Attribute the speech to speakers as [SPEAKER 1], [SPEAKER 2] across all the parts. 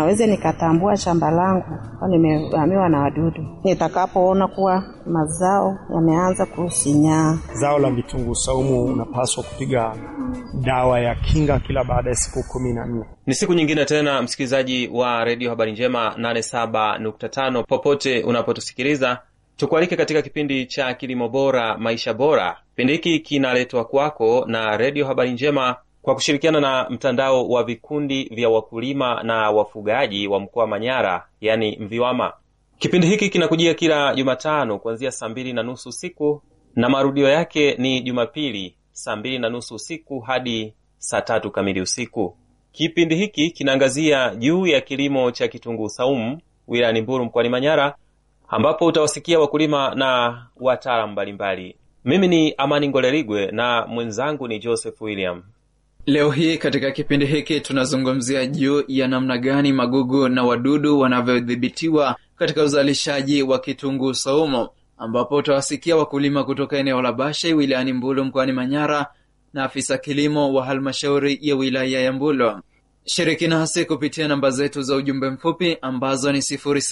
[SPEAKER 1] naweza nikatambua shamba langu kwa nimevamiwa na wadudu nitakapoona kuwa mazao yameanza kusinyaa.
[SPEAKER 2] Zao la vitunguu saumu unapaswa kupiga dawa ya kinga kila baada ya siku kumi na nne.
[SPEAKER 3] Ni siku nyingine tena, msikilizaji wa redio Habari Njema 87.5 popote unapotusikiliza, tukualike katika kipindi cha kilimo bora maisha bora. Kipindi hiki kinaletwa kwako na redio Habari Njema kwa kushirikiana na mtandao wa vikundi vya wakulima na wafugaji wa mkoa wa Manyara, yani MVIWAMA. Kipindi hiki kinakujia kila Jumatano kuanzia saa mbili na nusu usiku na marudio yake ni Jumapili saa mbili na nusu usiku hadi saa tatu kamili usiku. Kipindi hiki kinaangazia juu ya kilimo cha kitunguu saumu wilayani Mbulu mkoani Manyara, ambapo utawasikia wakulima na wataalamu mbalimbali. Mimi ni Amani Ngolerigwe na mwenzangu ni Joseph William.
[SPEAKER 4] Leo hii katika kipindi hiki tunazungumzia juu ya namna gani magugu na wadudu wanavyodhibitiwa katika uzalishaji wa kitunguu saumu, ambapo utawasikia wakulima kutoka eneo la Bashe wilayani Mbulu mkoani Manyara na afisa kilimo wa halmashauri ya wilaya ya Mbulu. Shiriki nasi kupitia namba zetu za ujumbe mfupi ambazo ni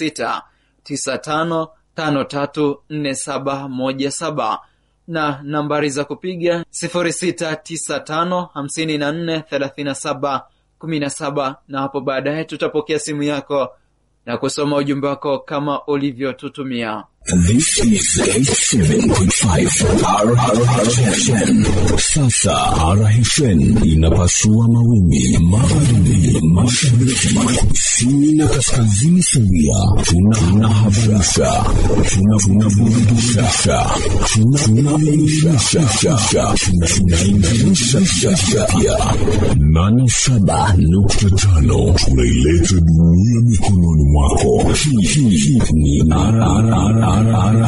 [SPEAKER 4] 0695534717 na nambari za kupiga 0695543717 na hapo baadaye tutapokea simu yako na kusoma ujumbe wako kama ulivyotutumia.
[SPEAKER 5] This is 87.5 RRHN. Sasa RHN inapasua mawimbi magharibi, mashariki, kusini na kaskazini sawia. Tunahabarisha, tunaburudisha, tunaelimisha, tunaingilisha pia. nane saba nukta tano tunaileta dunia mikononi mwako. Hii ni RRR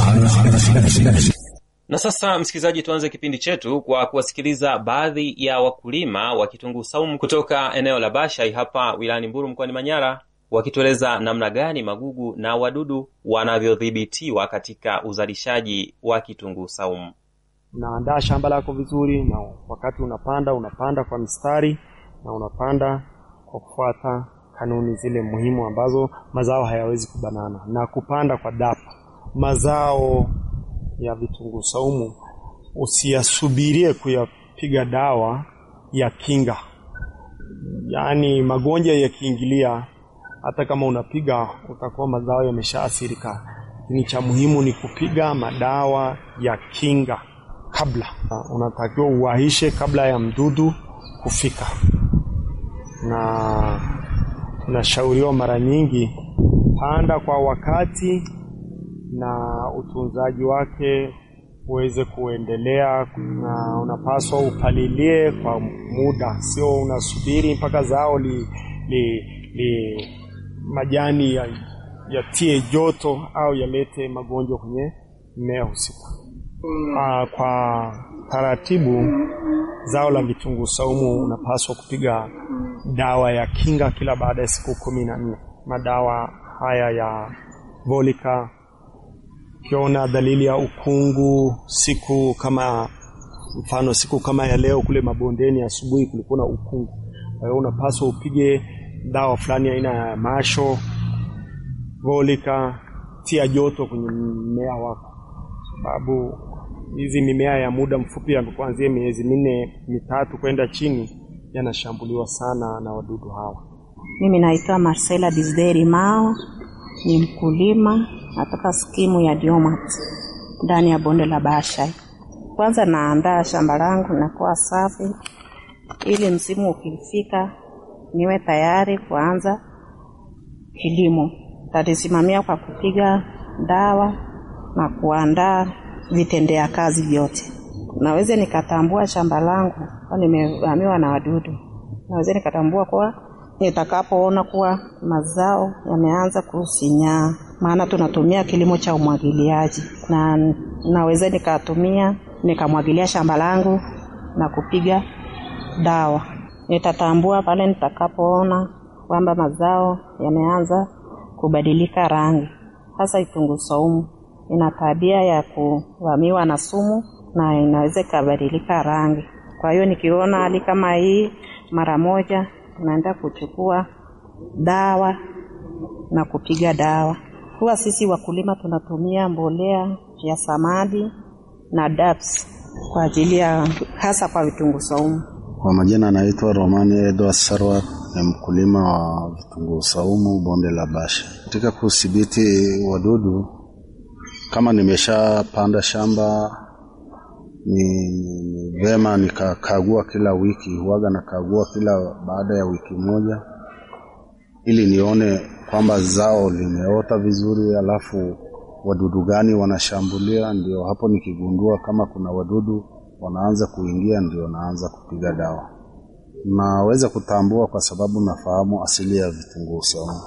[SPEAKER 3] Na sasa, msikilizaji, tuanze kipindi chetu kwa kuwasikiliza baadhi ya wakulima wa kitunguu saumu kutoka eneo la Bashai hapa wilayani Mbulu mkoani Manyara, wakitueleza namna gani magugu na wadudu wanavyodhibitiwa katika uzalishaji wa kitunguu saumu.
[SPEAKER 2] Unaandaa shamba lako vizuri, na wakati unapanda unapanda kwa mistari na unapanda kwa kufuata kanuni zile muhimu ambazo mazao hayawezi kubanana na kupanda kwa dapa. Mazao ya vitunguu saumu usiyasubirie kuyapiga dawa ya kinga, yaani magonjwa yakiingilia, hata kama unapiga utakuwa mazao yameshaathirika. Lakini cha muhimu ni kupiga madawa ya kinga kabla, unatakiwa uwahishe kabla ya mdudu kufika, na tunashauriwa mara nyingi panda kwa wakati na utunzaji wake uweze kuendelea, na unapaswa upalilie kwa muda, sio unasubiri mpaka zao li, li, li majani ya, yatie joto au yalete magonjwa kwenye mmea husika. Aa, kwa taratibu zao la vitunguu saumu unapaswa kupiga dawa ya kinga kila baada ya siku kumi na nne. Madawa haya ya volika ukiona dalili ya ukungu siku kama mfano siku kama ya leo kule mabondeni asubuhi kulikuwa na ukungu, kwa hiyo unapaswa upige dawa fulani aina ya masho volika, tia joto kwenye mmea wako, sababu hizi mimea ya muda mfupi ya kuanzia miezi minne mitatu kwenda chini yanashambuliwa sana na wadudu hawa.
[SPEAKER 1] Mimi naitwa Marcela Disderi Mao, ni mkulima natoka skimu ya Diomat ndani ya bonde la Bashai. Kwanza naandaa shamba langu nakuwa safi, ili msimu ukifika niwe tayari kuanza kilimo. Talisimamia kwa kupiga dawa na kuandaa vitendea kazi vyote. Naweza nikatambua shamba langu kwa nimevamiwa na wadudu, naweza nikatambua kuwa nitakapoona kuwa mazao yameanza kusinyaa, maana tunatumia kilimo cha umwagiliaji, na naweza nikatumia nikamwagilia shamba langu na kupiga dawa. Nitatambua pale nitakapoona kwamba mazao yameanza kubadilika rangi. Hasa kitunguu saumu ina tabia ya kuvamiwa na sumu na inaweza ikabadilika rangi. Kwa hiyo nikiona hali kama hii, mara moja tunaenda kuchukua dawa na kupiga dawa. Huwa sisi wakulima tunatumia mbolea ya samadi na DAPS kwa ajili ya hasa kwa vitunguu saumu.
[SPEAKER 6] Kwa majina anaitwa Romani Edward Sarwat, ni mkulima wa vitunguu saumu bonde la Basha. Katika kudhibiti wadudu, kama nimeshapanda shamba ni, ni vema nikakagua kila wiki, huwaga nakagua kila baada ya wiki moja, ili nione kwamba zao limeota vizuri, alafu wadudu gani wanashambulia. Ndio hapo nikigundua kama kuna wadudu wanaanza kuingia, ndio naanza kupiga dawa. Naweza kutambua kwa sababu nafahamu asili ya vitunguu saumu.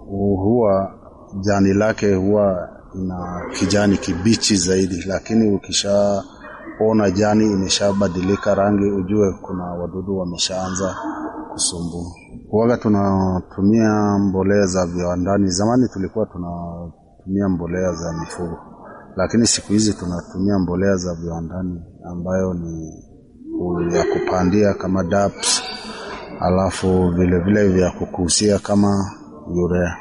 [SPEAKER 6] Huwa jani lake huwa ina kijani kibichi zaidi, lakini ukishaona jani imeshabadilika rangi, ujue kuna wadudu wameshaanza kusumbua. Huwaga tunatumia mbolea za viwandani. Zamani tulikuwa tunatumia mbolea za mifugo, lakini siku hizi tunatumia mbolea za viwandani ambayo ni ya kupandia kama DAPS, alafu vilevile vya kukusia kama urea.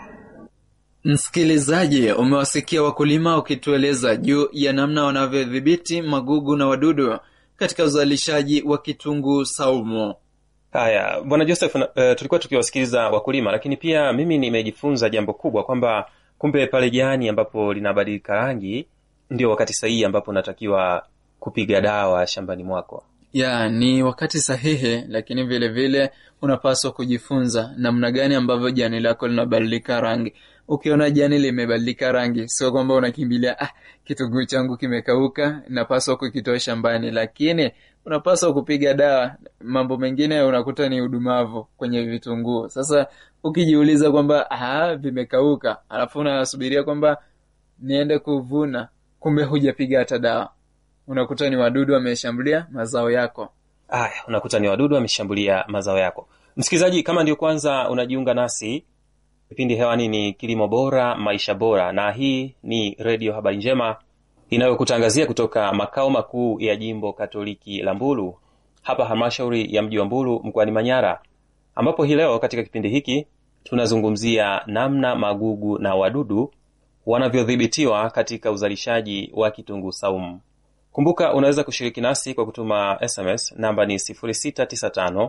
[SPEAKER 4] Msikilizaji, umewasikia wakulima wakitueleza juu ya namna wanavyodhibiti magugu na wadudu katika uzalishaji wa kitunguu saumu.
[SPEAKER 3] Haya, bwana Joseph, uh, tulikuwa tukiwasikiliza wakulima, lakini pia mimi nimejifunza jambo kubwa kwamba kumbe pale jani ambapo linabadilika rangi ndio wakati sahihi ambapo unatakiwa kupiga dawa shambani mwako.
[SPEAKER 4] ya ni wakati sahihi lakini vile vile unapaswa kujifunza namna gani ambavyo jani lako linabadilika rangi ukiona jani limebadilika rangi sio kwamba unakimbilia ah, kitunguu changu kimekauka napaswa kukitoa shambani lakini unapaswa kupiga dawa mambo mengine unakuta ni udumavu kwenye vitunguu sasa ukijiuliza kwamba ah, vimekauka alafu unasubiria kwamba niende kuvuna kumbe hujapiga hata dawa unakuta ni wadudu wameshambulia mazao yako
[SPEAKER 3] Aya, unakuta ni wadudu wameshambulia mazao yako. Msikilizaji, kama ndio kwanza unajiunga nasi, kipindi hewani ni Kilimo Bora, Maisha Bora, na hii ni Redio Habari Njema inayokutangazia kutoka makao makuu ya jimbo Katoliki la Mbulu, hapa halmashauri ya mji wa Mbulu mkoani Manyara, ambapo hii leo katika kipindi hiki tunazungumzia namna magugu na wadudu wanavyodhibitiwa katika uzalishaji wa kitunguu saumu. Kumbuka unaweza kushiriki nasi kwa kutuma SMS namba ni 0695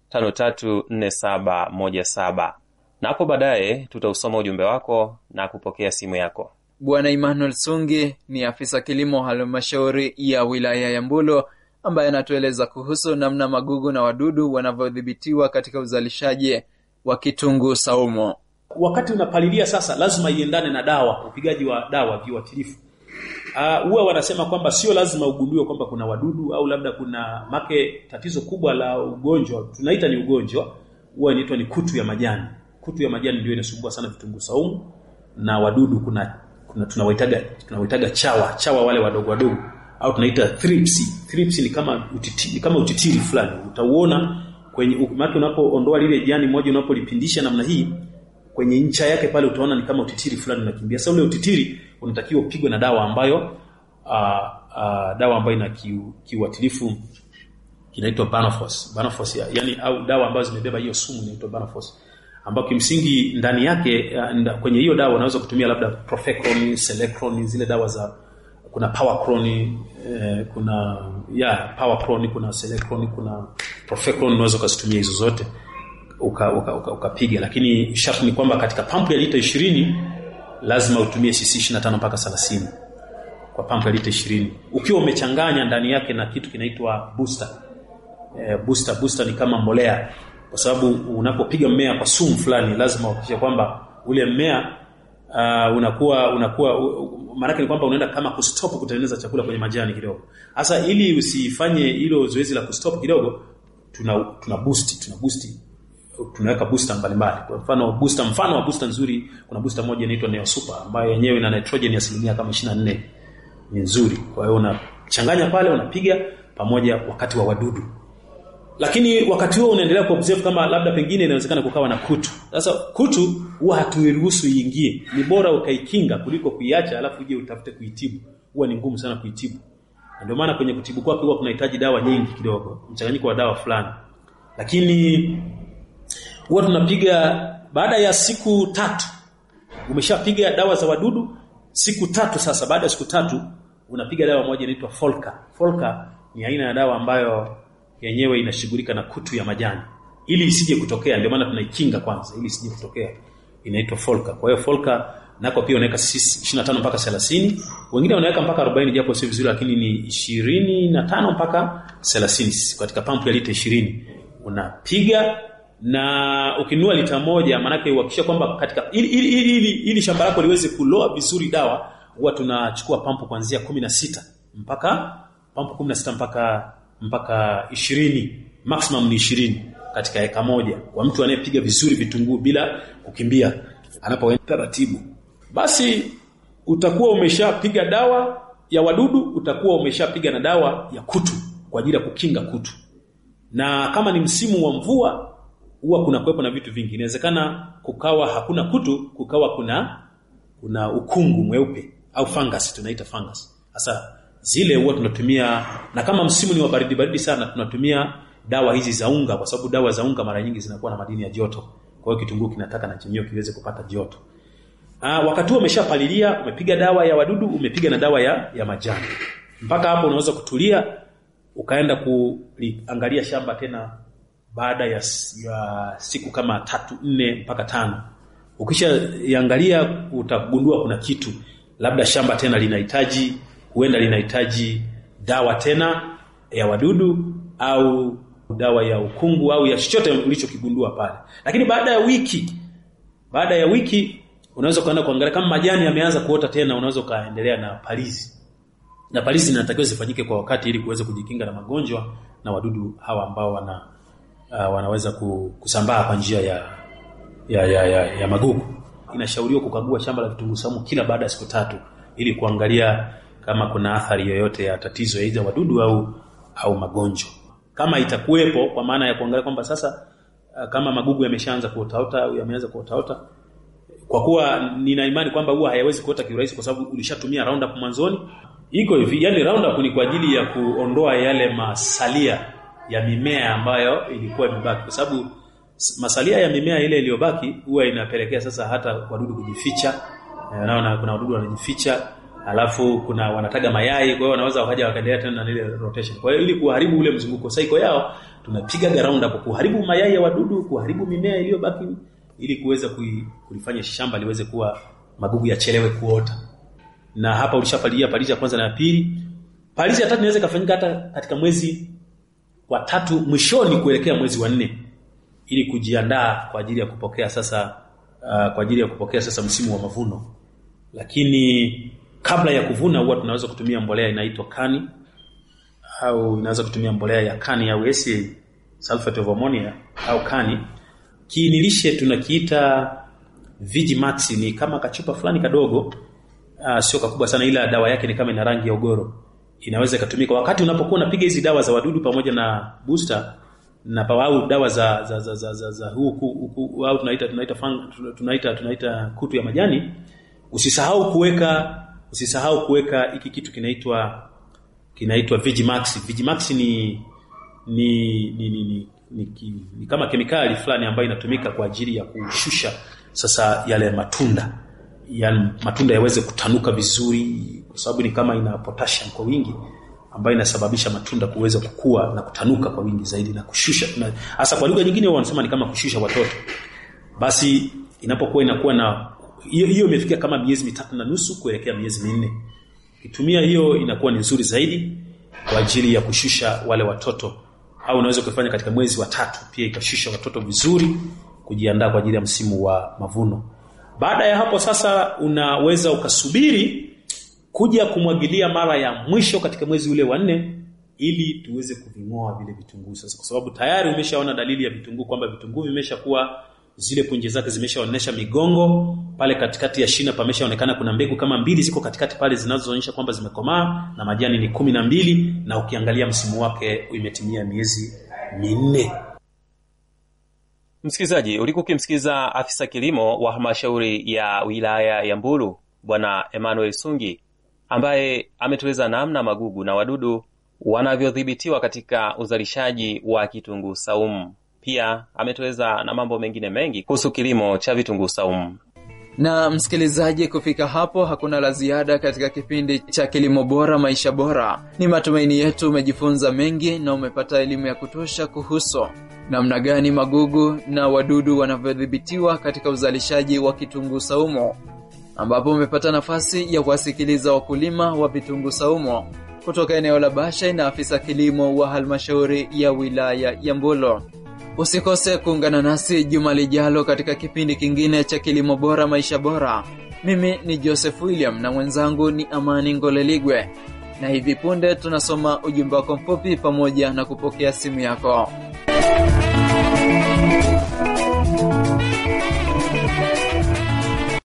[SPEAKER 3] 534717 na hapo baadaye tutausoma ujumbe wako na kupokea simu yako.
[SPEAKER 4] bwana emmanuel sungi ni afisa kilimo halmashauri ya wilaya ya mbulo ambaye anatueleza kuhusu namna magugu na wadudu wanavyodhibitiwa katika uzalishaji wa kitunguu saumu
[SPEAKER 7] wakati unapalilia sasa lazima iendane na dawa upigaji wa dawa viuatilifu Uh, huwa wanasema kwamba sio lazima ugundue kwamba kuna wadudu au labda kuna make tatizo kubwa la ugonjwa tunaita ni ugonjwa huwa inaitwa ni kutu ya majani kutu ya majani ndio inasumbua sana vitunguu saumu na wadudu kuna, kuna tunawaitaga tunawaitaga chawa chawa wale wadogo wadogo au tunaita thrips thrips ni kama utitiri, ni kama utitiri fulani utauona kwenye maana unapoondoa lile jani moja unapolipindisha namna hii kwenye ncha yake pale utaona ni kama utitiri fulani unakimbia. Sasa ule utitiri unatakiwa upigwe na dawa ambayo uh, uh, dawa ambayo ina kiu, kiuatilifu kinaitwa Banofos. Banofos ya, yani au dawa ambazo zimebeba hiyo sumu inaitwa Banofos ambayo kimsingi ndani yake uh, nda, kwenye hiyo dawa unaweza kutumia labda Profecron, Selecron, zile dawa za kuna Powercron eh, kuna ya Powercron, kuna Selecron, kuna Profecron unaweza ukazitumia hizo zote ukapiga uka, uka, uka lakini sharti ni kwamba katika pampu ya lita ishirini lazima utumie cc 25 mpaka 30 kwa pampu ya lita ishirini ukiwa umechanganya ndani yake na kitu kinaitwa booster e, booster booster ni kama mbolea kwa sababu unapopiga mmea kwa sumu fulani lazima uhakikishe kwamba ule mmea uh, unakuwa unakuwa maanake ni kwamba unaenda kama kustop kutengeneza chakula kwenye majani kidogo hasa ili usifanye hilo zoezi la kustop kidogo tuna tuna boost tuna boost tunaweka booster mbalimbali. Kwa mfano booster, mfano wa booster nzuri, kuna booster moja inaitwa Neo Super ambayo yenyewe ina nitrogen ya asilimia kama 24 ni nzuri. Kwa hiyo unachanganya pale, unapiga pamoja wakati wa wadudu, lakini wakati huo unaendelea kuobserve kama labda pengine inawezekana kukawa na kutu. Sasa kutu huwa hatuiruhusu iingie, ni bora ukaikinga kuliko kuiacha alafu uje utafute kuitibu. Huwa ni ngumu sana kuitibu, ndio maana kwenye kutibu kwake huwa kunahitaji dawa nyingi kidogo, mchanganyiko wa dawa fulani, lakini huwa tunapiga baada ya siku tatu umeshapiga dawa za wadudu siku tatu sasa baada ya siku tatu unapiga dawa moja inaitwa folka folka ni aina ya dawa ambayo yenyewe inashughulika na kutu ya majani ili isije kutokea ndio maana tunaikinga kwanza ili isije kutokea inaitwa folka kwa hiyo folka nako pia unaweka 25 mpaka 30 wengine wanaweka mpaka 40 japo sio vizuri lakini ni 25 mpaka 30 katika pampu ya lita 20 unapiga na ukinunua lita moja maanake uhakikisha kwamba katika ili, ili, ili, ili, ili shamba lako liweze kuloa vizuri dawa huwa tunachukua pampu kuanzia 16 mpaka pampu 16 mpaka mpaka 20 maximum ni 20 katika eka moja kwa mtu anayepiga vizuri vitunguu bila kukimbia anapoenda taratibu basi utakuwa umeshapiga dawa ya wadudu utakuwa umeshapiga na dawa ya kutu kwa ajili ya kukinga kutu na kama ni msimu wa mvua huwa kuna kuwepo na vitu vingi inawezekana kukawa hakuna kutu kukawa kuna kuna ukungu mweupe au fungus tunaita fungus sasa zile huwa tunatumia na kama msimu ni wa baridi baridi sana tunatumia dawa hizi za unga kwa sababu dawa za unga mara nyingi zinakuwa na madini ya joto kwa hiyo kitunguu kinataka na chenyewe kiweze kupata joto Aa, wakati huo umeshapalilia umepiga dawa ya wadudu umepiga na dawa ya, ya majani mpaka hapo unaweza kutulia ukaenda kuliangalia shamba tena baada ya, ya siku kama tatu nne mpaka tano ukishaiangalia utagundua kuna kitu labda shamba tena linahitaji huenda linahitaji dawa tena ya wadudu au dawa ya ukungu au ya chochote ulichokigundua pale lakini baada ya wiki baada ya wiki unaweza ukaenda kuangalia kama majani yameanza kuota tena unaweza ukaendelea na palizi na palizi zinatakiwa zifanyike kwa wakati ili kuweza kujikinga na magonjwa na wadudu hawa ambao wana uh, wanaweza kusambaa kwa njia ya ya, ya, ya, ya magugu inashauriwa kukagua shamba la vitunguu saumu kila baada ya siku tatu ili kuangalia kama kuna athari yoyote ya tatizo aidha wadudu au au magonjwa kama itakuwepo kwa maana ya kuangalia kwamba sasa uh, kama magugu yameshaanza kuotaota au yameanza kuotaota kwa kuwa nina imani kwamba huwa hayawezi kuota kiurahisi kwa sababu ulishatumia roundup mwanzoni iko hivi yani roundup ni kwa ajili ya kuondoa yale masalia ya mimea ambayo ilikuwa imebaki kwa sababu masalia ya mimea ile iliyobaki huwa inapelekea sasa hata wadudu kujificha naona kuna wadudu wanajificha alafu kuna wanataga mayai kwa hiyo wanaweza wakaja wakaendelea tena na ile rotation kwa hiyo ili kuharibu ule mzunguko cycle yao tunapiga roundup kuharibu mayai ya wadudu kuharibu mimea iliyobaki ili kuweza kulifanya shamba liweze kuwa magugu yachelewe kuota na hapa ulishapalilia palizi ya kwanza na ya pili palizi ya tatu inaweza ikafanyika hata katika mwezi wa tatu mwishoni kuelekea mwezi wa nne ili kujiandaa kwa ajili ya kupokea sasa uh, kwa ajili ya kupokea sasa msimu wa mavuno lakini kabla ya kuvuna huwa tunaweza kutumia mbolea inaitwa kani au inaweza kutumia mbolea ya kani au SA sulfate of ammonia au kani kiinilishe tunakiita Vigimax ni kama kachupa fulani kadogo uh, sio kakubwa sana ila dawa yake ni kama ina rangi ya ugoro inaweza ikatumika wakati unapokuwa unapiga hizi dawa za wadudu pamoja na booster na au dawa za za za, za, za, za huku au tunaita tunaita fang, tunaita tunaita kutu ya majani usisahau kuweka usisahau kuweka hiki kitu kinaitwa kinaitwa Vigimax Vigimax ni ni ni, ni, ni ni, ni, ni kama kemikali fulani ambayo inatumika kwa ajili ya kushusha sasa yale matunda yani matunda yaweze kutanuka vizuri kwa sababu ni kama ina potassium kwa wingi ambayo inasababisha matunda kuweza kukua na kutanuka kwa wingi zaidi na kushusha hasa kwa lugha nyingine wanasema ni kama kushusha watoto basi inapokuwa inakuwa na hiyo hiyo imefikia kama miezi mitatu na nusu kuelekea miezi minne kitumia hiyo inakuwa ni nzuri zaidi kwa ajili ya kushusha wale watoto au unaweza kufanya katika mwezi wa tatu pia ikashusha watoto vizuri kujiandaa kwa ajili ya msimu wa mavuno baada ya hapo sasa unaweza ukasubiri kuja kumwagilia mara ya mwisho katika mwezi ule wa nne ili tuweze kuving'oa vile vitunguu sasa kwa sababu tayari umeshaona dalili ya vitunguu kwamba vitunguu vimeshakuwa zile punje zake zimeshaonyesha migongo pale katikati ya shina pameshaonekana kuna mbegu kama mbili ziko katikati pale zinazoonyesha kwamba zimekomaa na majani ni kumi na mbili na ukiangalia msimu wake imetimia miezi minne
[SPEAKER 3] msikilizaji ulikuwa ukimsikiliza afisa kilimo wa halmashauri ya wilaya ya mbulu bwana emmanuel sungi ambaye ametueleza namna magugu na wadudu wanavyodhibitiwa katika uzalishaji wa kitunguu saumu pia ametueleza na mambo mengine mengi kuhusu kilimo cha vitunguu saumu
[SPEAKER 4] na msikilizaji kufika hapo hakuna la ziada katika kipindi cha kilimo bora maisha bora ni matumaini yetu umejifunza mengi na umepata elimu ya kutosha kuhusu namna gani magugu na wadudu wanavyodhibitiwa katika uzalishaji wa kitunguu saumu ambapo umepata nafasi ya kuwasikiliza wakulima wa vitunguu saumu kutoka eneo la bashai na afisa kilimo wa halmashauri ya wilaya ya mbulo usikose kuungana nasi juma lijalo katika kipindi kingine cha kilimo bora maisha bora mimi ni joseph william na mwenzangu ni amani ngoleligwe na hivi punde tunasoma ujumbe wako mfupi pamoja na kupokea simu yako